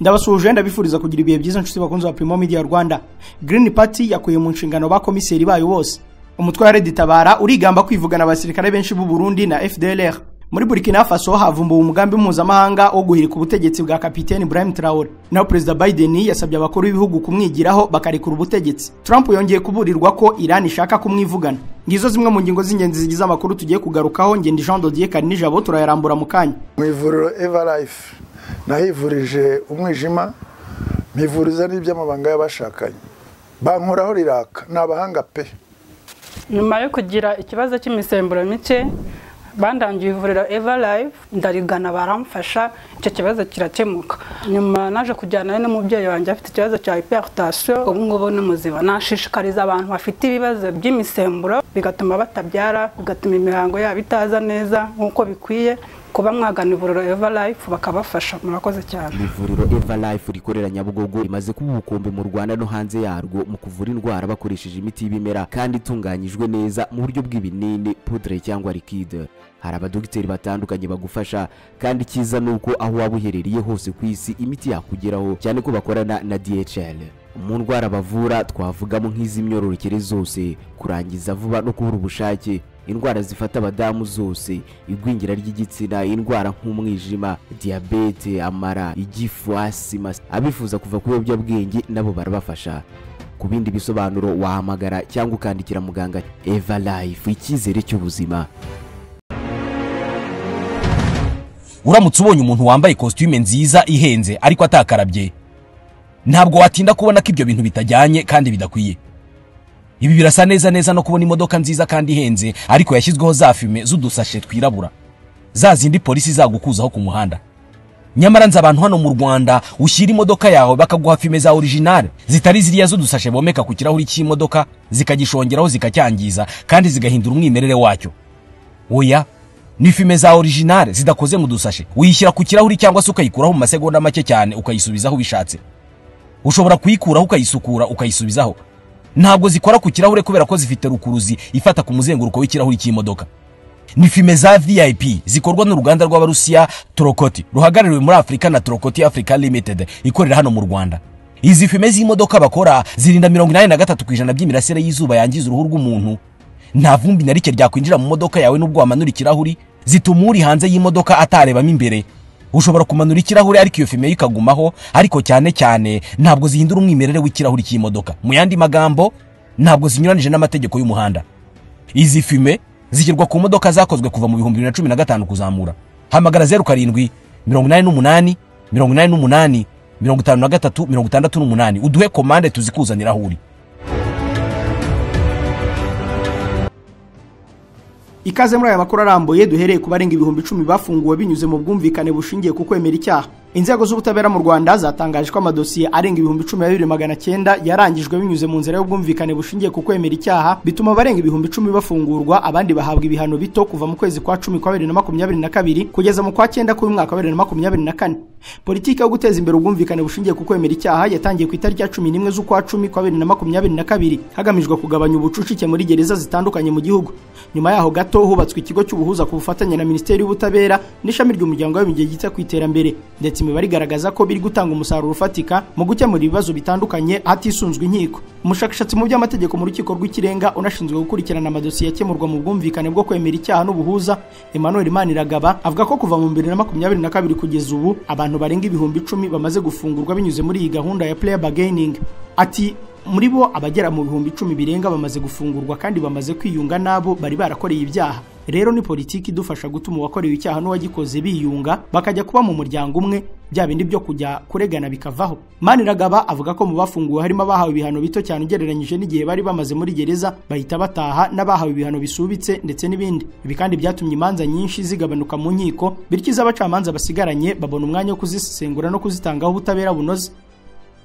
ndabasuhuje ndabifuriza kugira ibihe byiza inshuti bakunzi ba Primo Media Rwanda Green Party yakuye mu nshingano ba komiseri bayo bose umutwe wa Red Tabara urigamba kwivugana abasirikare benshi b'u Burundi na FDLR muri Burkina Faso havumbuwe umugambi mpuzamahanga wo guhirika ubutegetsi bwa kapiteni Ibrahim Traore naho Perezida Biden yasabye abakuru b'ibihugu kumwigiraho bakarekura ubutegetsi Trump yongeye kuburirwa ko Iran ishaka kumwivugana ngizo zimwe mu ngingo z'ingenzi zigize amakuru tugiye kugarukaho ngende Jean Dodier Karinijabo turayarambura mu kanya mu ivuriro Everlife nahivurije umwijima mpivuriza n'iby'amabanga y'abashakanye bankoraho riraka ni abahanga pe nyuma yo kugira ikibazo cy'imisemburo mike bandangiye ivuriro eva live ndarigana baramfasha icyo kibazo kirakemuka nyuma naje kujyanayo n'umubyeyi wanjye afite ikibazo cya hypertension ubu ngubu ni muzima nashishikariza abantu bafite ibibazo by'imisemburo bigatuma batabyara bigatuma imihango yabo itaza neza nk'uko bikwiye kuba mwagana ivuriro eva life bakabafasha murakoze cyane ivuriro eva life rikorera nyabugogo rimaze kuba ubukombe mu rwanda no hanze yarwo mu kuvura indwara bakoresheje imiti y'ibimera kandi itunganyijwe neza mu buryo bw'ibinini pudre cyangwa likide hari abadogiteri batandukanye bagufasha kandi icyiza ni uko aho waba uherereye hose ku isi imiti yakugeraho cyane ko bakorana na dhl mu ndwara bavura twavugamo nk'iz'imyororokere zose kurangiza vuba no kubura ubushake indwara zifata abadamu zose igwingira ry'igitsina indwara nk'umwijima diyabete amara igifu asima abifuza kuva ku biyobyabwenge nabo barabafasha ku bindi bisobanuro wahamagara cyangwa ukandikira muganga eva life icyizere cy'ubuzima uramutse ubonye umuntu wambaye kositime nziza ihenze ariko atakarabye ntabwo watinda kubona ko ibyo bintu bitajyanye kandi bidakwiye ibi birasa neza neza no kubona imodoka nziza kandi ihenze ariko yashyizweho za fime z'udusashe twirabura za zindi polisi izagukuzaho ku muhanda nyamara nzi abantu hano mu rwanda ushyira imodoka yawe bakaguha fime za orijinale zitari ziriya z'udusashe bomeka ku kirahuri cy'imodoka zikagishongeraho zikacyangiza kandi zigahindura umwimerere wacyo oya ni fime za orijinale zidakoze mu dusashe uyishyira ku kirahuri cyangwa se ukayikuraho mu masegonda make cyane ukayisubizaho ubishatse ushobora kuyikuraho ukayisukura ukayisubizaho ntabwo zikora ku kirahure kubera ko zifite rukuruzi ifata ku muzenguruko w'ikirahuri cy'imodoka ni fime za vip zikorwa n'uruganda rw'abarusiya torokoti ruhagarariwe muri afurika na torokoti africa limited ikorera hano mu rwanda izi fime z'imodoka bakora zirinda mirongo inani na gatatu ku ijana by'imirasire y'izuba yangiza uruhu rw'umuntu nta vumbi na rike ryakwinjira mu modoka yawe n'ubwo wamanura ikirahuri zituma uri hanze y'imodoka atarebamo imbere ushobora kumanura ikirahure ariko iyo fime ikagumaho ariko cyane cyane ntabwo zihindura umwimerere w'ikirahuri cy'imodoka mu yandi magambo ntabwo zinyuranije n'amategeko y'umuhanda izi fime zishyirwa ku modoka zakozwe kuva mu bihumbi bibiri na cumi na gatanu kuzamura hamagara zeru karindwi mirongo inani n'umunani mirongo inani n'umunani mirongo itanu na gatatu mirongo itandatu n'umunani uduhe komande tuzikuzanira aho uri ikaze muri aya makuru arambuye duhereye ku barenga ibihumbi icumi bafunguwe binyuze mu bwumvikane bushingiye ku kwemera icyaha inzego z'ubutabera mu rwanda zatangaje ko amadosiye arenga ibihumbi cumi na bibiri magana cyenda yarangijwe binyuze mu nzira y'ubwumvikane bushingiye ku kwemera icyaha bituma abarenga ibihumbi icumi bafungurwa abandi bahabwa ibihano bito kuva mu kwezi kwa cumi kwa bibiri na makumyabiri na kabiri kugeza mu kwa cyenda k'uyu mwaka wa bibiri na makumyabiri na kane politiki yo guteza imbere ubwumvikane bushingiye ku kwemera icyaha yatangiye ku itariki ya cumi n'imwe z'ukwa cumi kwa bibiri na makumyabiri na kabiri hagamijwe kugabanya ubucucike muri gereza zitandukanye mu gihugu nyuma yaho gato gato hubatswe ikigo cy'ubuhuza ku bufatanye na Minisiteri y'Ubutabera n'ishami ry'umuryango w'abibumbye ryita ku iterambere ndetse imibare igaragaza ko biri gutanga umusaruro ufatika mu gukemura ibibazo bitandukanye hatisunzwe inkiko umushakashatsi mu by'amategeko mu rukiko rw'ikirenga unashinzwe gukurikirana amadosiye akemurwa mu bwumvikane bwo kwemera icyaha n'ubuhuza Emmanuel Maniragaba avuga ko kuva mu 2022 kugeza ubu abantu barenga ibihumbi icumi bamaze gufungurwa binyuze muri iyi gahunda ya player bargaining ati muri bo abagera mu bihumbi icumi birenga bamaze gufungurwa kandi bamaze kwiyunga n'abo bari barakoreye ibyaha rero ni politiki idufasha gutuma uwakorewe icyaha n'uwagikoze biyunga bakajya kuba mu muryango umwe bya bindi byo kujya kuregana bikavaho maniragaba avuga ko mu bafunguwe harimo abahawe ibihano bito cyane ugereranyije n'igihe bari bamaze muri gereza bahita bataha n'abahawe ibihano bisubitse ndetse n'ibindi ibi kandi byatumye imanza nyinshi zigabanuka mu nkiko bityo iz'abacamanza basigaranye babona umwanya wo kuzisesengura no kuzitangaho ubutabera bunoze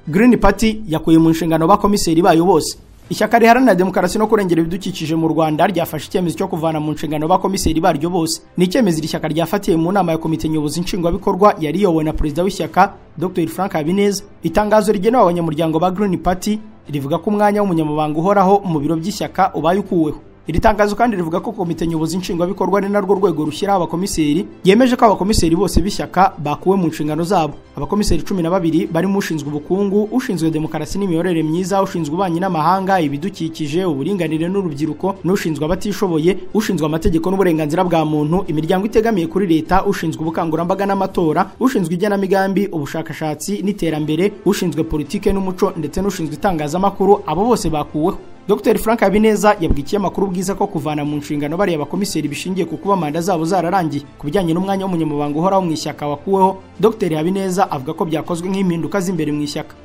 Green Party yakuye mu nshingano ba komiseri bayo bose ishyaka riharanira demokarasi no kurengera ibidukikije mu rwanda ryafashe icyemezo cyo kuvana mu nshingano ba komiseri baryo bose ni icyemezo iri shyaka ryafatiye mu nama ya komite nyobozi nshingwabikorwa yari iyobowe na perezida w'ishyaka dr frank habineza itangazo rigenewe abanyamuryango ba Green Party rivuga ko umwanya w'umunyamabanga uhoraho mu biro by'ishyaka ubaye ukuweho iri tangazo kandi rivuga ko komite nyobozi nshingwabikorwa ari narwo rwego rushyiraho abakomiseri yemeje ko abakomiseri bose b'ishyaka bakuwe mu nshingano zabo abakomiseri cumi na babiri barimo ushinzwe ubukungu ushinzwe demokarasi n'imiyoborere myiza ushinzwe ububanyi n'amahanga ibidukikije uburinganire n'urubyiruko n'ushinzwe abatishoboye ushinzwe amategeko n'uburenganzira bwa muntu imiryango itegamiye kuri leta ushinzwe ubukangurambaga n'amatora ushinzwe igenamigambi ubushakashatsi n'iterambere ushinzwe politike n'umuco ndetse n'ushinzwe itangazamakuru abo bose bakuweho Dr Frank Habineza yabwikiye amakuru bwiza ko kuvana mu nshingano bariya bakomiseri bishingiye ku kuba manda zabo zararangiye ku bijyanye n'umwanya w'umunyamabanga uhoraho mu ishyaka wakuweho Dr Habineza avuga ko byakozwe nk'impinduka z'imbere mu ishyaka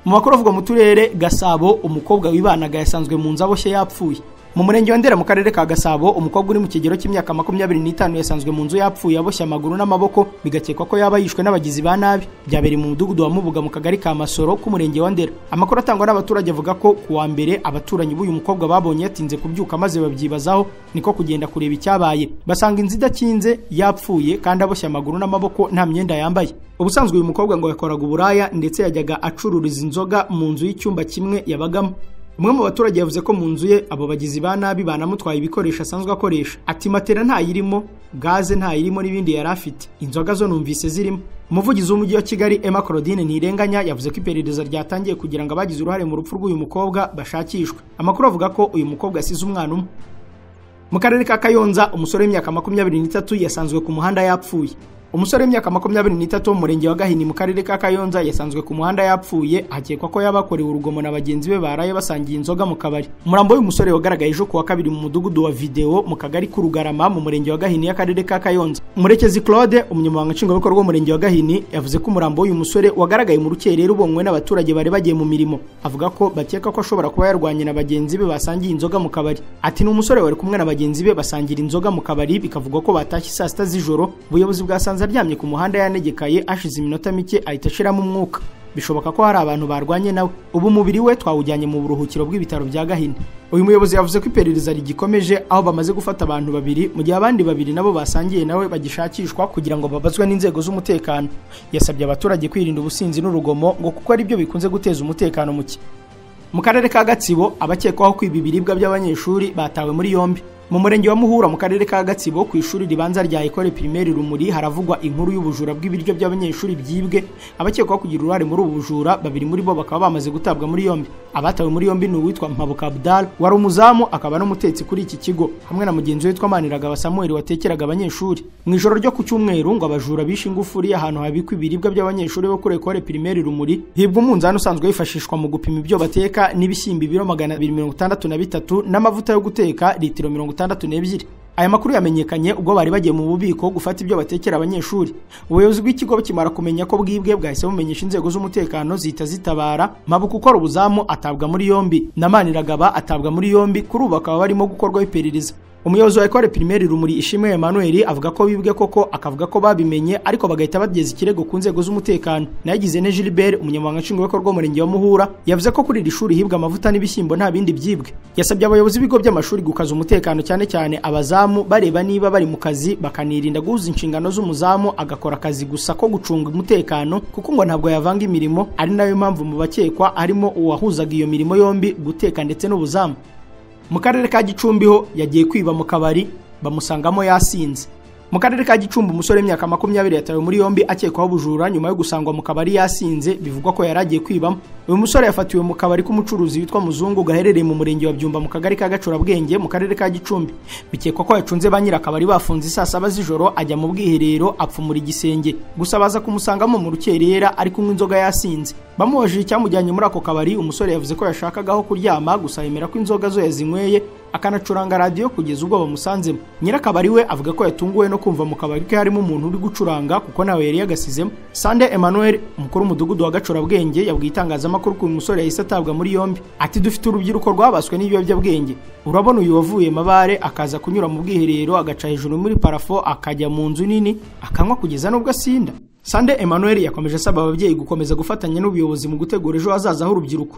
mu bakuru avuga mu turere Gasabo umukobwa wibanaga yasanzwe mu nzu aboshye yapfuye mu murenge wa Ndera mu karere ka Gasabo umukobwa uri mu kigero cy'imyaka makumyabiri n'itanu yasanzwe mu nzu yapfuye aboshye amaguru n'amaboko bigakekwa ko yaba yishwe n'abagizi ba nabi byabereye mu mudugudu wa Mubuga mu kagari ka Masoro k'umurenge wa Ndera amakuru atangwa n'abaturage avuga ko ku wa mbere abaturanyi b'uyu mukobwa babonye yatinze kubyuka maze babyibazaho niko kugenda kureba icyabaye basanga inzu idakinze yapfuye kandi aboshye amaguru n'amaboko nta myenda yambaye ubusanzwe uyu mukobwa ngo yakoraga uburaya ndetse yajyaga acururiza inzoga mu nzu y'icyumba kimwe yabagamo umwe mu baturage yavuze ko mu nzu ye abo bagizi ba nabi banamutwaye ibikoresho asanzwe akoresha ati matera ntayirimo gaze ntayirimo n'ibindi yari afite inzoga zo numvise zirimo umuvugizi w'umujyi wa kigali emma claudine ntirenganya yavuze ko iperereza ryatangiye kugira ngo abagize uruhare mu rupfu rw'uyu mukobwa bashakishwe amakuru avuga ko uyu mukobwa asize umwana umwe mu karere ka kayonza umusore w'imyaka makumyabiri n'itatu yasanzwe ku muhanda yapfuye umusore w'imyaka makumyabiri n'itatu w'umurenge wa gahini mu karere ka kayonza yasanzwe ku muhanda yapfuye hakekwa ko yabakorewe urugomo na bagenzi be baraye basangiye inzoga mu kabari umurambo w'uyu musore wagaragaye ejo kuwa kabiri mu mudugudu wa videwo mu kagari k'urugarama mu murenge wa gahini y'akarere ka kayonza umurekezi claude umunyamabanga nshingwabikorwa w'umurenge wa gahini yavuze ko umurambo w'uyu musore wagaragaye mu rukerera ubonywe n'abaturage bari bagiye mu mirimo avuga ko bakeka ko ashobora kuba yarwanye na bagenzi be basangiye inzoga mu kabari ati ni umusore wari kumwe na bagenzi be basangira inzoga mu kabari bikavugwa ko batashye saa sita z'ijoro ubuyobozi bwasanze asanze aryamye ku muhanda yanegekaye ashize iminota mike ahita ashiramo umwuka bishoboka ko hari abantu barwanye nawe ubu umubiri we twawujyanye mu buruhukiro bw'ibitaro bya gahini uyu muyobozi yavuze ko iperereza rigikomeje aho bamaze gufata abantu babiri mu gihe abandi babiri nabo basangiye nawe bagishakishwa kugira ngo babazwe n'inzego z'umutekano yasabye abaturage kwirinda ubusinzi n'urugomo ngo kuko ari byo bikunze guteza umutekano muke mu karere ka gatsibo abakekwaho kwiba ibiribwa by'abanyeshuri batawe muri yombi mu murenge wa muhura mu karere ka gatsibo ku ishuri ribanza rya ekore pirimeri rumuri haravugwa inkuru y'ubujura bw'ibiryo by'abanyeshuri byibwe abakekwaho kugira uruhare muri ubu bujura babiri muri bo bakaba bamaze gutabwa muri yombi abatawe muri yombi ni uwitwa mpabuka abdal wari umuzamu akaba n'umutetsi kuri iki kigo hamwe na mugenzi we witwa maniragaba samuel watekeraga abanyeshuri mu ijoro ryo ku cyumweru ngo abajura bishe ingufuri ahantu habikwa ibiribwa by'abanyeshuri bo kuri ekore pirimeri rumuri hibwa umunzani usanzwe wifashishwa mu gupima ibyo bateka n'ibishyimbo ibiro magana abiri mirongo itandatu na bitatu n'amavuta yo guteka litiro mirongo itandatu n'ebyiri aya makuru yamenyekanye ubwo bari bagiye mu bubiko gufata ibyo batekera abanyeshuri ubuyobozi bw'ikigo bukimara kumenya ko bwibwe bwahise bumenyesha inzego z'umutekano zihita zitabara mabuka ukora ubuzamu atabwa muri yombi na maniragaba atabwa muri yombi kuri ubu bakaba barimo gukorwaho iperereza umuyobozi wa ekore pirimeri rumuri ishimwe emmanuel avuga ko bibwe koko akavuga ko babimenye ariko bagahita bageza ikirego ku nzego z'umutekano nayigize ne gilbert umunyamabanga nshingwabikorwa w'umurenge wa muhura yavuze ko kuri iri shuri hibwa amavuta n'ibishyimbo nta bindi byibwe yasabye abayobozi b'ibigo by'amashuri gukaza umutekano cyane cyane abazamu bareba niba bari mu kazi bakanirinda guhuza inshingano z'umuzamu agakora akazi gusa ko gucunga umutekano kuko ngo ntabwo yavanga imirimo ari nayo mpamvu mu bakekwa harimo uwahuzaga iyo mirimo yombi guteka ndetse n'ubuzamu mu karere ka gicumbi ho yagiye kwiba mu kabari bamusangamo yasinze mu karere ka gicumbi umusore w'imyaka makumyabiri yatawe muri yombi akekwaho ubujura nyuma yo gusangwa mu kabari yasinze bivugwa ko yari agiye kwibamo uyu musore yafatiwe mu kabari k'umucuruzi witwa muzungu gaherereye mu murenge wa byumba mu kagari ka gacurabwenge mu karere ka gicumbi bikekwa ko yacunze ba nyir'akabari bafunze saa saba z'ijoro ajya mu bwiherero apfumura igisenge gusa baza kumusangamo mu rukerera ari kunywa inzoga yasinze bamubajije icyamujyanye muri ako kabari umusore yavuze ko yashakagaho kuryama gusa yemera ko inzoga zo yazinyweye akanacuranga radiyo kugeza ubwo bamusanzemo nyirakabari we avuga ko yatunguwe no kumva mu kabari ke harimo umuntu uri gucuranga kuko nawe yari yagasizemo sande emmanuel umukuru w'umudugudu wa gacurabwenge yabwiye itangazamakuru ko uyu musore yahise atabwa muri yombi ati dufite urubyiruko rwabaswe n'ibiyobyabwenge urabona uyu wavuye mabare akaza kunyura mu bwiherero agaca hejuru muri parafo akajya mu nzu nini akanywa kugeza n'ubwo asinda sande emmanuel yakomeje asaba ababyeyi gukomeza gufatanya n'ubuyobozi mu gutegura ejo hazaza h'urubyiruko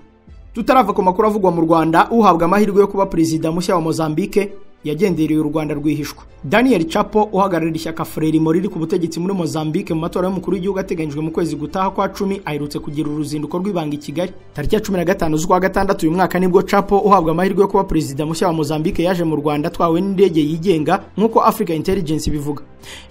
tutarava ku makuru avugwa mu rwanda uhabwa amahirwe yo kuba perezida mushya wa mozambique yagendereye u Rwanda rwihishwa Daniel Chapo uhagararira ishyaka Frelimo riri ku butegetsi muri Mozambique mu matora y'umukuru w'igihugu ateganyijwe mu kwezi gutaha kwa cumi aherutse kugira uruzinduko rw'ibanga i Kigali tariki ya cumi na gatanu z'ukwa gatandatu uyu mwaka nibwo Chapo uhabwa amahirwe yo kuba perezida mushya wa Mozambique yaje mu Rwanda atwawe n'indege yigenga nk'uko Africa Intelligence ibivuga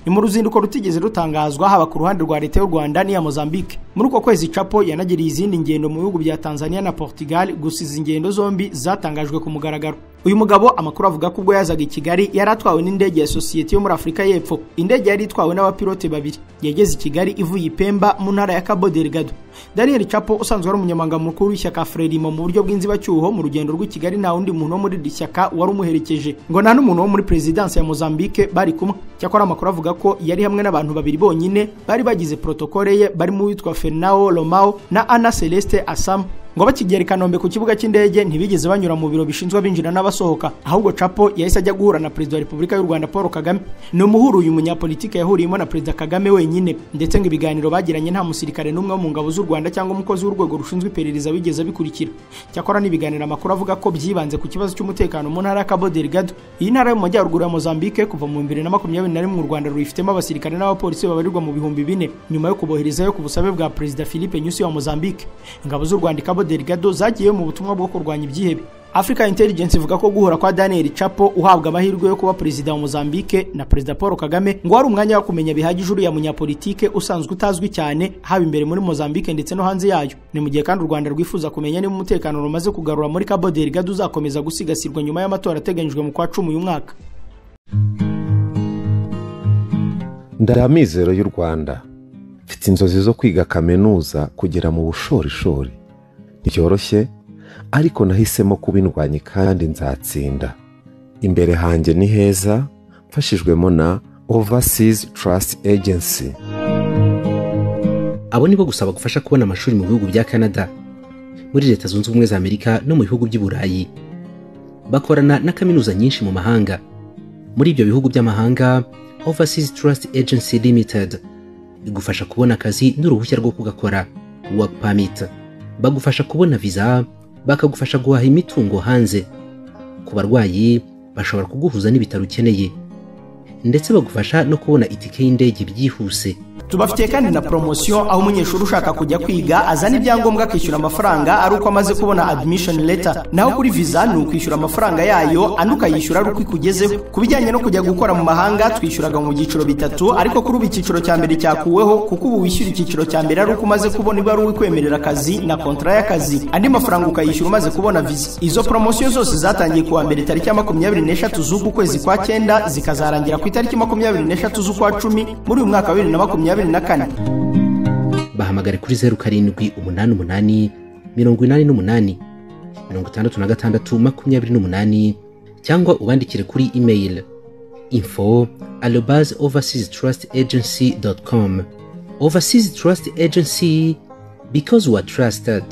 ni mu ruzinduko rutigeze rutangazwa haba ku ruhande rwa leta y'u Rwanda n'iya Mozambique muri uko kwezi Chapo yanagiriye izindi ngendo mu bihugu bya Tanzania na Portugal gusa izi ngendo zombi zatangajwe ku mugaragaro uyu mugabo amakuru avuga ko ubwo yazaga i Kigali yari atwawe n'indege ya sosiyete yo muri Afurika y'Epfo indege yari itwawe n'abapilote babiri yageze i Kigali ivuye i Pemba mu ntara ya Cabo Delgado Daniel Chapo usanzwe ari umunyamabanga mukuru w'ishyaka Frelimo mu buryo bw'inzibacyuho mu rugendo rw'i Kigali nta wundi muntu wo muri iri shyaka wari umuherekeje ngo nta n'umuntu wo muri perezidansi ya Mozambique bari kumwe cyakora amakuru avuga ko yari hamwe n'abantu babiri bonyine bari bagize protokole ye barimo uwitwa Fernao Romao na Ana Celeste Asam ngo bakigera i kanombe ku kibuga cy'indege ntibigeze banyura mu biro bishinzwe abinjira n'abasohoka ahubwo capo yahise ajya guhura na perezida wa repubulika y'u rwanda paul kagame ni umuhuru uyu munyapolitike yahuriyemo na perezida kagame wenyine ndetse ngo ibiganiro bagiranye nta musirikare n'umwe wo mu ngabo z'u rwanda cyangwa umukozi w'urwego rushinzwe iperereza wigeze abikurikira cyakora n'ibiganiro amakuru avuga ko byibanze ku kibazo cy'umutekano mu ntara ya cabo delgado iyi ntara yo mu majyaruguru ya mozambique kuva mu bibiri na makumyabiri na rimwe u rwanda ruyifitemo abasirikare n'abapolisi babarirwa mu bihumbi bine nyuma yo kuboherezayo ku busabe bwa perezida philippe nyusi wa mozambique ingabo z'u rwanda i Cabo Delgado zagiye mu butumwa bwo kurwanya ibyihebe Africa Intelligence ivuga ko guhura kwa Daniel Chapo uhabwa amahirwe yo kuba perezida wa Mozambique na perezida Paul Kagame ngo ari umwanya wo kumenya bihagije uriya munyapolitike usanzwe utazwi cyane haba imbere muri Mozambique ndetse no hanze yayo ni mu gihe kandi u Rwanda rwifuza kumenya niba umutekano rumaze kugarura muri Cabo Delgado uzakomeza gusigasirwa nyuma y'amatora ateganyijwe mu kwa cumi uyu mwaka ndamizero y'u Rwanda mfite inzozi zo kwiga kaminuza kugera mu bushorishori ntibyoroshye ariko nahisemo kubindwanya kandi nzatsinda imbere hanjye ni heza mfashijwemo na overseas trust agency abo nibo gusa bagufasha kubona amashuri mu bihugu bya canada muri leta zunze ubumwe za amerika no mu bihugu by'i burayi bakorana na kaminuza nyinshi mu mahanga muri ibyo bihugu by'amahanga overseas trust agency limited igufasha kubona akazi n'uruhushya rwo kugakora work permit bagufasha kubona viza bakagufasha guhaha imitungo hanze ku barwayi bashobora kuguhuza n'ibitaro ukeneye ndetse bagufasha no kubona itike y'indege byihuse tubafitiye kandi na poromosiyo aho umunyeshuri ushaka kujya kwiga azana ibyangombwa akishyura amafaranga ari uko amaze kubona adimishoni leta naho kuri viza ni ukwishyura amafaranga yayo andi ukayishyura ari uko ikugezeho ku bijyanye no kujya gukora mu mahanga twishyuraga mu byiciro bitatu ariko kuri ubu icyiciro cya mbere cyakuweho kuko ubu wishyura icyiciro cya mbere ari uko umaze kubona iba ari uwikwemerera akazi na kontara y'akazi andi mafaranga ukayishyura umaze kubona viza izo poromosiyo zose zatangiye kuwa mbere tariki ya makumyabiri n'eshatu z'uku kwezi kwa cyenda zikazarangira ku itariki makumyabiri n'eshatu z'ukwa cumi muri uyu mwaka wa bibiri na makumyabiri bahamagare kuri zeru karindwi umunani umunani mirongo inani n'umunani mirongo itandatu na gatandatu makumyabiri n'umunani cyangwa ubandikire kuri email info alobas overseas trust agency dot com overseas trust agency because we are trusted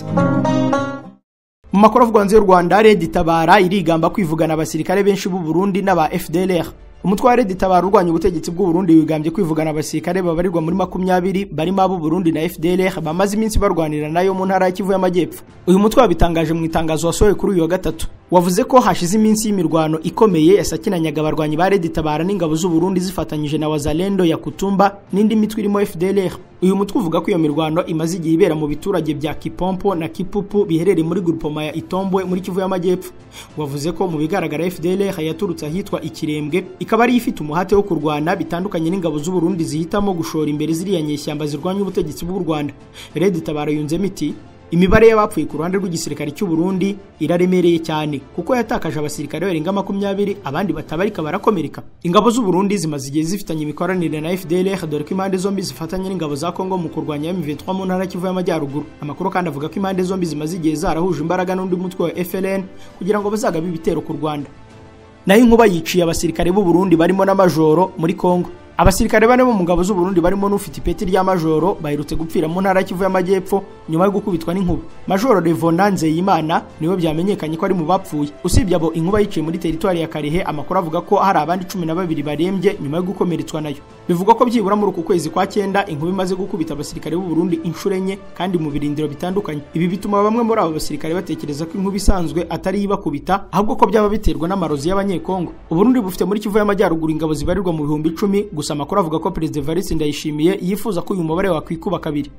mu makuru avugwa hanze y'u rwanda redi tabara irigamba kwivugana abasirikare benshi b'u burundi n'aba fdlr umutwe wa redi tabara urwanya ubutegetsi bw'u Burundi wigambye kwivugana abasirikare babarirwa muri makumyabiri barimo ab'u Burundi na FDLR bamaze iminsi barwanira nayo mu ntara ya Kivu y'Amajyepfo uyu mutwe wabitangaje mu itangazo wasohoye kuri uyu wa gatatu wavuze ko hashize iminsi y'imirwano ikomeye yasakinanyaga abarwanyi ba redi tabara n'ingabo z'u Burundi zifatanyije na wazalendo ya Kutumba n'indi mitwe irimo FDLR uyu mutwe uvuga ko iyo mirwano imaze igihe ibera mu biturage bya Kipompo na Kipupu biherereye muri grupoma ya Itombwe muri Kivu y'Amajyepfo wavuze ko mu bigaragara FDLR yaturutse ahitwa Ikirembwe ikaba ariyo ifite umuhate wo kurwana bitandukanye n'ingabo z'u Burundi zihitamo gushora imbere ziriya nyeshyamba zirwanya ubutegetsi bw'u Rwanda Red Tabara yunzemo iti imibare y'abapfuye ku ruhande rw'igisirikare cy'u Burundi iraremereye cyane kuko yatakaje abasirikare barenga makumyabiri abandi batabarika barakomereka ingabo z'u Burundi zimaze igihe zifitanye imikoranire na FDLR dore ko impande zombi zifatanye n'ingabo za Congo mu kurwanya M23 mu ntara ya Kivu y'Amajyaruguru amakuru kandi avuga ko impande zombi zimaze igihe zarahuje imbaraga n'undi mutwe wa FLN kugira ngo bazagabe ibitero ku Rwanda naho inkuba yiciye abasirikare b'u Burundi barimo n'amajoro muri Kongo abasirikare bane bo mu ngabo z'u Burundi barimo n'ufite ipeti rya majoro bahirutse gupfira mu ntara y'Ikivu y'Amajyepfo nyuma yo gukubitwa n'inkuba majoro Revona Nzeyimana niwe byamenyekanye ko ari mu bapfuye usibye abo inkuba yiciye muri teritwari ya Karehe amakuru avuga ko hari abandi cumi na babiri barembye nyuma yo gukomeretswa nayo bivugwa ko byibura muri uku kwezi kwa cyenda inkuba imaze gukubita abasirikare b'u Burundi inshuro enye kandi mu birindiro bitandukanye ibi bituma bamwe muri abo basirikare batekereza ko inkuba isanzwe atari ibakubita ahubwo ko byaba biterwa n'amarozi y'abanyekongo Uburundi bufite muri Kivu y'Amajyaruguru ingabo zibarirwa mu bihumbi icumi gusa amakuru avuga ko Perezida Evariste Ndayishimiye yifuza ko uyu mubare wakwikuba kabiri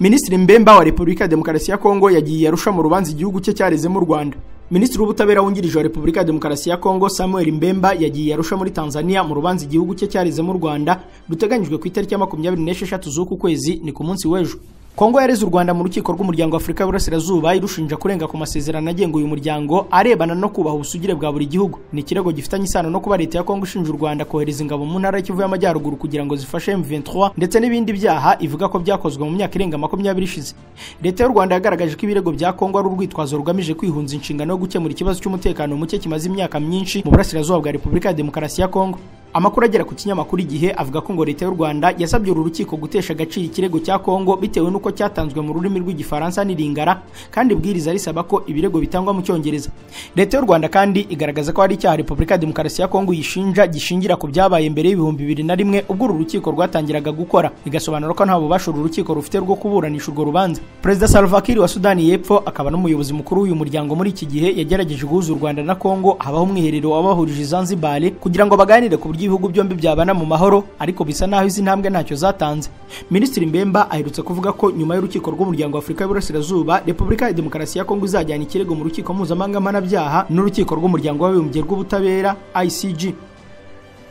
Minisitiri Mbemba wa Repubulika ya Demokarasi ya Kongo yagiye arusha mu rubanza igihugu cye cyarezemo u Rwanda Minisitiri w'Ubutabera wungirije wa Repubulika ya Demokarasi ya Kongo Samuel Mbemba yagiye arusha muri Tanzania mu rubanza igihugu cye cyarezemo u Rwanda ruteganyijwe ku itariki ya makumyabiri n'esheshatu z'uku kwezi ni ku munsi w'ejo kongo yareze u rwanda mu rukiko rw'umuryango afurika y'uburasirazuba irushinja kurenga ku masezerano agenga uyu muryango arebana no kubaha ubusugire bwa buri gihugu ni ikirego gifitanye isano no kuba leta ya kongo ishinja u rwanda kohereza ingabo mu ntara y'ikivu y'amajyaruguru kugira ngo zifashe m23 ndetse n'ibindi byaha ivuga ko byakozwe mu myaka irenga makumyabiri ishize leta y'u rwanda yagaragaje ko ibirego bya kongo ari urwitwazo rugamije kwihunza inshingano yo gukemura ikibazo cy'umutekano muke kimaze imyaka myinshi mu burasirazuba bwa repubulika ya demokarasi ya kongo amakuru agera ku kinyamakuru igihe avuga ko ngo leta y'u rwanda yasabye uru rukiko gutesha agaciro ikirego cya kongo bitewe n'uko cyatanzwe mu rurimi rw'igifaransa n'iringara kandi ibwiriza risaba ko ibirego bitangwa mu cyongereza leta y'u rwanda kandi igaragaza ko hari icyaha repubulika ya demokarasi ya kongo yishinja gishingira ku byabaye mbere y'ibihumbi bibiri na rimwe ubwo uru rukiko rwatangiraga gukora bigasobanura ko nta bubasha uru rukiko rufite rwo kuburanisha urwo rubanza perezida salva kiir wa sudani y'epfo akaba n'umuyobozi mukuru w'uyu muryango muri iki gihe yagerageje guhuza u rwanda na kongo habaho umwiherero wabahurije zanzibar kugira ngo baganire ku buryo ibihugu byombi byabana mu mahoro ariko bisa naho izi ntambwe ntacyo zatanze minisitiri mbemba aherutse kuvuga ko nyuma y'urukiko rw'umuryango w'afurika y'uburasirazuba repubulika ya demokarasi ya kongo izajyana ikirego mu rukiko mpuzamahanga mpanabyaha n'urukiko rw'umuryango w'abibumbye rw'ubutabera icg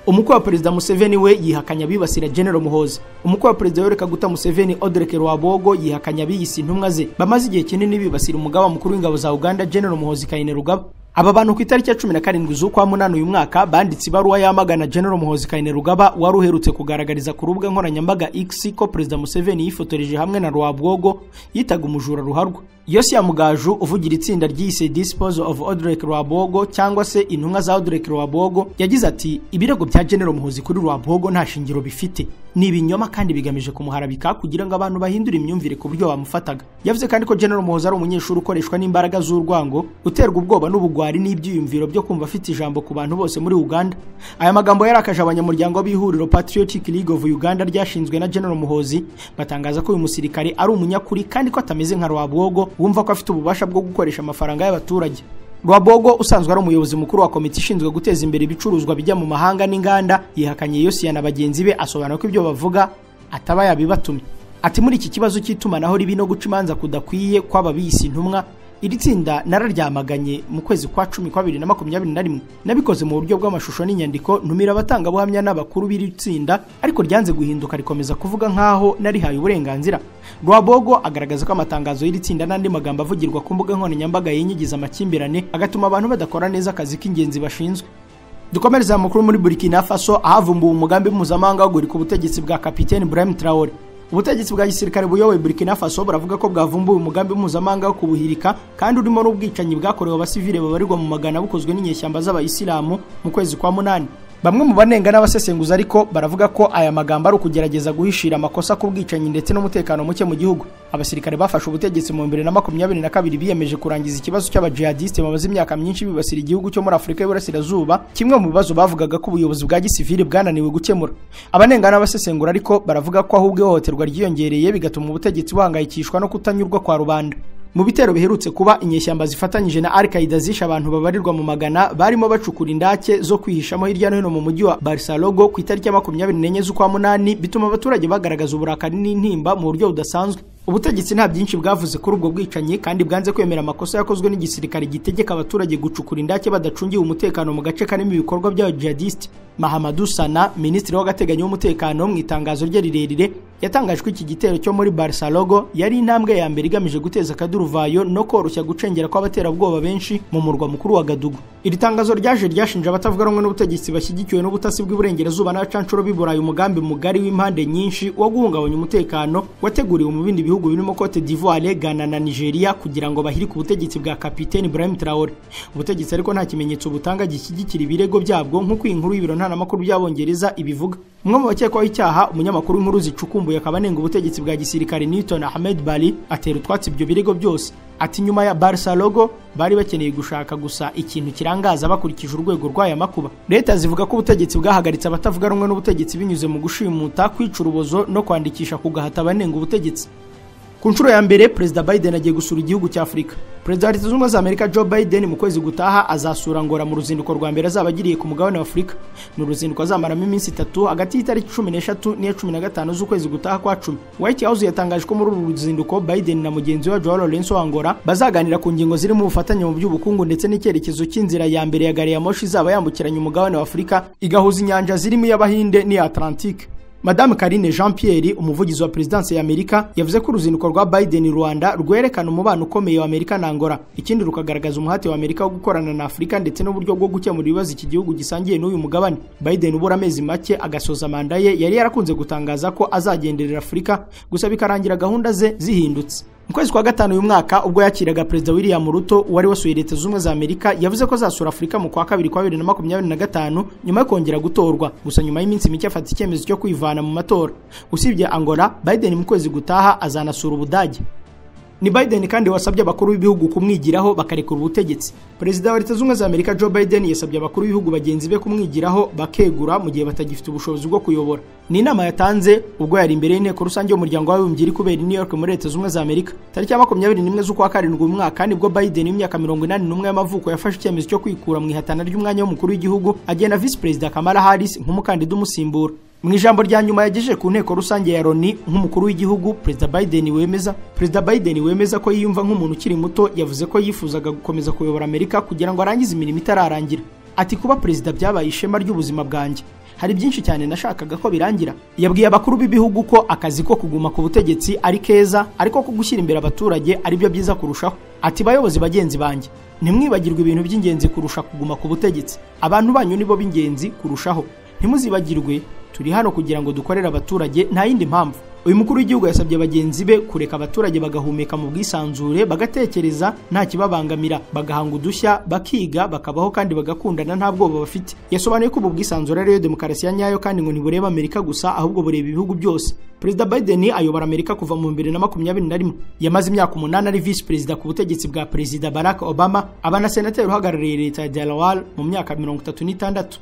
umukwe wa perezida museveni we yihakanya abibasira genero muhoza umukwe wa perezida yoreka guta museveni odreke rwabogo yihakanya abiyise intumwa ze bamaze igihe kinini bibasira umugaba mukuru w'ingabo za uganda genero muhozi kayine rugaba aba bantu ku itariki ya cumi na karindwi z'ukwa munani uyu mwaka banditse ibaruwa yamagana General Muhozi Kainerugaba wari uherutse kugaragariza ku rubuga nkoranyambaga X ko Perezida Museveni yifotoreje hamwe na Rwabwogo yitaga umujura ruharwa Yosia Mugaju uvugira itsinda ryise Disposal of Odrek Rwabwogo cyangwa se intumwa za Odrek Rwabwogo yagize ati ibirego bya General Muhozi kuri Rwabwogo nta shingiro bifite ni ibinyoma kandi bigamije kumuharabika kugira ngo abantu bahindure imyumvire ku buryo bamufataga yavuze kandi ko General Muhozi ari umunyeshuri ukoreshwa n'imbaraga z'urwango uterwa ubwoba n'ubugwa ubugwari n'ibyiyumviro byo kumva afite ijambo ku bantu bose muri Uganda aya magambo yarakaje abanyamuryango b'ihuriro Patriotic League of Uganda ryashinzwe na General Muhozi batangaza ko uyu musirikare ari umunyakuri kandi ko atameze nka Rwabwogo wumva ko afite ububasha bwo gukoresha amafaranga y'abaturage Rwabogo usanzwe ari umuyobozi mukuru wa komite ishinzwe guteza imbere ibicuruzwa bijya mu mahanga n'inganda yihakanye Yosiya na bagenzi be asobanura ko ibyo bavuga ataba yabibatumye ati muri iki kibazo cy'itumanaho ribi no guca imanza kudakwiye kwaba biyise intumwa iri tsinda nararyamaganye mu kwezi kwa cumi kwa bibiri na makumyabiri na rimwe nabikoze mu buryo bw'amashusho n'inyandiko ntumira abatangabuhamya n'abakuru b'iri tsinda ariko ryanze guhinduka rikomeza kuvuga nk'aho narihaye uburenganzira rwabogo agaragaza ko amatangazo y'iri tsinda n'andi magambo avugirwa ku mbuga nkoranyambaga yinyigiza amakimbirane agatuma abantu badakora neza akazi k'ingenzi bashinzwe dukomereza amakuru muri burkina faso ahavumbuwe umugambi mpuzamahanga wo guhirika ubutegetsi bwa kapitene burahim traore ubutegetsi bwa gisirikare buyoboye burkina faso buravuga ko bwavumbuye umugambi mpuzamahanga wo kubuhirika kandi urimo n'ubwicanyi bwakorewe abasivile babarirwa mu magana bukozwe n'inyeshyamba z'abayisilamu mu kwezi kwa munani bamwe mu banenga n'abasesenguzi ariko baravuga ko aya magambo ari ukugerageza guhishira amakosa ku bwicanyi ndetse n'umutekano muke mu gihugu abasirikare bafashe ubutegetsi mu bibiri na makumyabiri na kabiri biyemeje kurangiza ikibazo cy'abajihadisite bamaze imyaka myinshi bibasira igihugu cyo muri afurika y'uburasirazuba kimwe mu bibazo bavugaga ko ubuyobozi bwa gisivili bwananiwe gukemura abanenga n'abasesengura ariko baravuga ko ahubwo ihohoterwa ryiyongereye bigatuma ubutegetsi buhangayikishwa no kutanyurwa kwa rubanda mu bitero biherutse kuba inyeshyamba zifatanyije na Al-Qaeda zishe abantu babarirwa mu magana barimo bacukura indake zo kwihishamo hirya no hino mu mujyi wa Barcelona ku itariki ya makumyabiri n'enye z'ukwa munani bituma abaturage bagaragaza uburakari n'intimba mu buryo budasanzwe ubutegetsi nta byinshi bwavuze kuri ubwo bwicanyi kandi bwanze kwemera amakosa yakozwe n'igisirikare gitegeka abaturage gucukura indake badacungiwe umutekano mu gace karimo ibikorwa bya jihadiste mahamadou sana minisitiri w'agateganyo w'umutekano mu itangazo rye rirerire yatangaje ko iki gitero cyo muri barcelogo yari intambwe ya mbere igamije guteza akaduruvayo no koroshya gucengera kw'abaterabwoba benshi mu murwa mukuru wa gadugu iri tangazo ryaje ryashinje abatavuga rumwe n'ubutegetsi bashyigikiwe n'ubutasi bw'iburengerazuba n'abacanshuro b'i burayi umugambi mugari w'impande nyinshi wo guhungabanya umutekano wateguriwe mu bindi bihugu birimo cote d'ivoire ghana na nigeria kugira ngo bahirike ubutegetsi bwa kapiteni ibrahim traore ubutegetsi ariko nta kimenyetso butanga gishyigikira ibirego byabwo nk'uko iyi nkuru y'ibiro ntaramakuru by'abongereza ibivuga umwe mu bakekwaho icyaha umunyamakuru w'inkuru zicukumbuye akaba anenga ubutegetsi bwa gisirikare newton ahmed bari atera utwatsi ibyo birego byose ati nyuma ya barisa logo bari bakeneye gushaka gusa ikintu kirangaza bakurikije urwego rw'aya makuba leta zivuga ko ubutegetsi bwahagaritse abatavuga rumwe n'ubutegetsi binyuze mu gushimuta kwica urubozo no kwandikisha kugahata abanenga ubutegetsi ku nshuro ya mbere perezida biden agiye gusura igihugu cya afurika perezida wa leta zunze ubumwe za amerika joe biden mu kwezi gutaha azasura ngora mu ruzinduko rwa mbere azaba agiriye ku mugabane wa afurika ni uruzinduko azamaramo iminsi itatu hagati y'itariki cumi n'eshatu n'iya cumi na gatanu z'ukwezi gutaha kwa cumi white house yatangaje ko muri uru ruzinduko biden na mugenzi we joao lorenzo wa ngora bazaganira ku ngingo zirimo ubufatanye mu by'ubukungu ndetse n'icyerekezo cy'inzira ya mbere ya gari ya moshi izaba yambukiranya umugabane wa afurika igahuza inyanja zirimo iy'abahinde n'iya atlantike Madame Karine Jean Pierre umuvugizi wa presidence ya Amerika yavuze ko uruzinduko rwa Biden Rwanda rwerekana umubano ukomeye wa Amerika na Angola ikindi rukagaragaza umuhate wa Amerika wo gukorana na Afurika ndetse n'uburyo bwo gukemura ibibazo iki gihugu gisangiye n'uyu mugabane Biden ubura amezi make agasoza manda ye yari yarakunze gutangaza ko azagenderera Afurika gusa bikarangira gahunda ze zihindutse mu kwezi kwa gatanu uyu mwaka ubwo yakiraga perezida william ruto wari wasuye leta zunze ubumwe za amerika yavuze ko azasura afurika mu kwa kabiri kwa bibiri na makumyabiri na gatanu nyuma yo kongera gutorwa gusa nyuma y'iminsi mike afata icyemezo cyo kwivana mu matora usibye angola biden mu kwezi gutaha azanasura ubudage ni Biden kandi wasabye abakuru b'ibihugu kumwigiraho bakarekura ubutegetsi perezida wa leta zunze za Amerika Joe Biden yasabye abakuru b'ibihugu bagenzi be kumwigiraho bakegura mu gihe batagifite ubushobozi bwo kuyobora ni inama yatanze ubwo yari imbere y'inteko rusange y'umuryango w'abibumbye iri kubera i New York muri leta zunze za Amerika tariki ya makumyabiri n'imwe z'ukwa karindwi uyu mwaka nibwo Biden w'imyaka mirongo inani n'umwe y'amavuko yafashe icyemezo cyo kwikura mu ihatana ry'umwanya w'umukuru w'igihugu agena visi perezida Kamala Harris nk'umukandida umusimbura mu ijambo rya nyuma yagejeje ku nteko rusange ya loni nk'umukuru w'igihugu perezida biden wemeza perezida biden wemeza ko yiyumva nk'umuntu ukiri muto yavuze ko yifuzaga gukomeza kuyobora amerika kugira ngo arangize imirimo itararangira ati kuba perezida byabaye ishema ry'ubuzima bwanjye hari byinshi cyane nashakaga ko birangira yabwiye abakuru b'ibihugu ko akazi ko kuguma ku butegetsi ari keza ariko ko gushyira imbere abaturage ari byo byiza kurushaho ati bayobozi bagenzi banjye ntimwibagirwe ibintu by'ingenzi kurusha kuguma ku butegetsi abantu banyu nibo b'ingenzi kurushaho ntimuzibagirwe turi hano kugira ngo dukorere abaturage nta yindi mpamvu uyu mukuru w'igihugu yasabye bagenzi be kureka abaturage bagahumeka mu bwisanzure bagatekereza nta kibabangamira bagahanga udushya bakiga bakabaho kandi bagakundana nta bwoba bafite yasobanuye ko ubu bwisanzure ariyo demokarasi ya nyayo kandi ngo ntibureba amerika gusa ahubwo bureba ibihugu byose perezida biden ayobora amerika kuva mu bibiri na makumyabiri na rimwe yamaze imyaka umunani ari visi perezida ku butegetsi bwa perezida barack obama aba na senateri uhagarariye leta ya delaware mu myaka mirongo itatu n'itandatu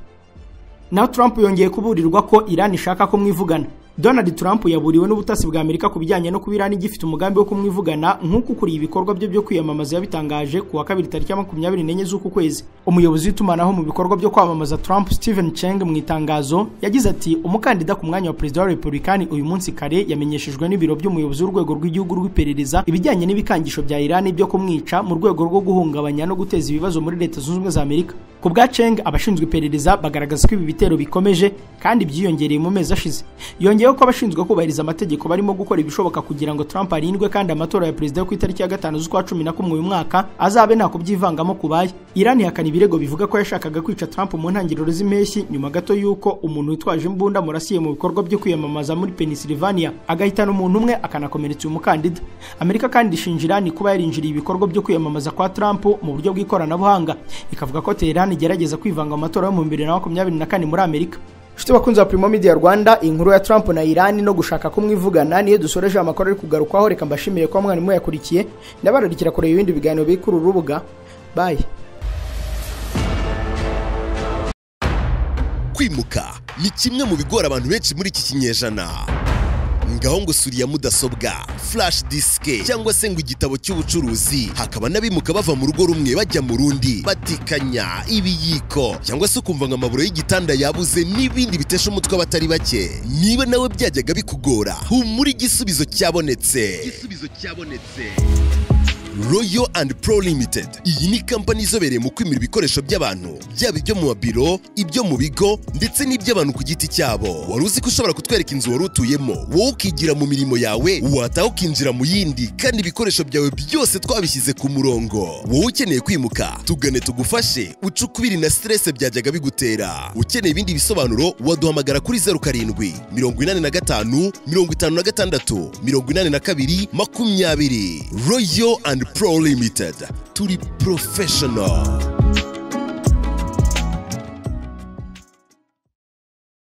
naho Trump yongeye kuburirwa ko Iran ishaka kumwivugana Donald Trump yaburiwe n'ubutasi bwa Amerika ku bijyanye no kuba Iran igifite umugambi wo kumwivugana nk'uko ukuriye ibikorwa bye byo kwiyamamaza yabitangaje ku wa kabiri tariki ya makumyabiri n'enye z'uku kwezi umuyobozi w'itumanaho mu bikorwa byo kwamamaza Trump Stephen Cheng mu itangazo yagize ati umukandida ku mwanya wa perezida wa Republican uyu munsi kare yamenyeshejwe n'ibiro by'umuyobozi w'urwego rw'igihugu rw'iperereza ibijyanye n'ibikangisho bya Iran byo kumwica mu rwego rwo guhungabanya no guteza ibibazo muri leta zunze ubumwe za Amerika ku bwa Cheng abashinzwe iperereza bagaragaza ko ibi bitero bikomeje kandi byiyongereye mu mezi ashize yongeyeho ko abashinzwe kubahiriza amategeko barimo gukora ibishoboka kugira ngo Trump arindwe kandi amatora ya perezida ku itariki ya gatanu z'ukwa cumi na kumwe uyu mwaka azabe nta kubyivangamo kubaye Iran ihakana ibirego bivuga ko yashakaga kwica Trump mu ntangiriro z'impeshyi nyuma gato y'uko umuntu witwaje imbunda murasiye mu bikorwa byo kwiyamamaza muri Pennsylvania agahitana umuntu umwe akanakomeretsa uyu mukandida Amerika kandi ishinja Iran kuba yarinjiriye ibikorwa byo kwiyamamaza kwa Trump mu buryo bw'ikoranabuhanga ikavuga ko Tehran igerageza kwivanga mu matora yo mu bibiri na makumyabiri na kane muri Amerika inshuti bakunzi ba Primo Media Rwanda inkuru ya Trump na Iran no gushaka kumwivugana niyo dusoreje amakuru ari kugarukwaho reka mbashimire ko mwana muyakurikiye ndabararikira kureba ibindi biganiro biri kuri uru rubuga bye kwimuka ni kimwe mu bigora abantu benshi muri iki kinyejana ngaho ngo suriya mudasobwa flash disike cyangwa se ngo igitabo cy'ubucuruzi hakaba n'abimuka bava mu rugo rumwe bajya mu rundi batikanya ibiyiko cyangwa se ukumva ngo amaburo y'igitanda yabuze n'ibindi bitesha umutwe abatari bake niba nawe byajyaga bikugora humura igisubizo cyabonetse igisubizo cyabonetse royo and pro limited iyi ni kampani izobereye mu kwimura ibikoresho by'abantu byaba ibyo mu mabiro ibyo mu bigo ndetse n'iby'abantu ku giti cyabo wari uzi ko ushobora kutwereka inzu wari utuyemo wowe ukigira mu mirimo yawe wataha ukinjira mu yindi kandi ibikoresho byawe byose twabishyize ku murongo wowe ukeneye kwimuka tugane tugufashe uce ukubiri na stress byajyaga bigutera ukeneye ibindi bisobanuro waduhamagara kuri zeru karindwi mirongo inani na gatanu mirongo itanu na gatandatu mirongo inani na kabiri makumyabiri royo and pro limited turi professional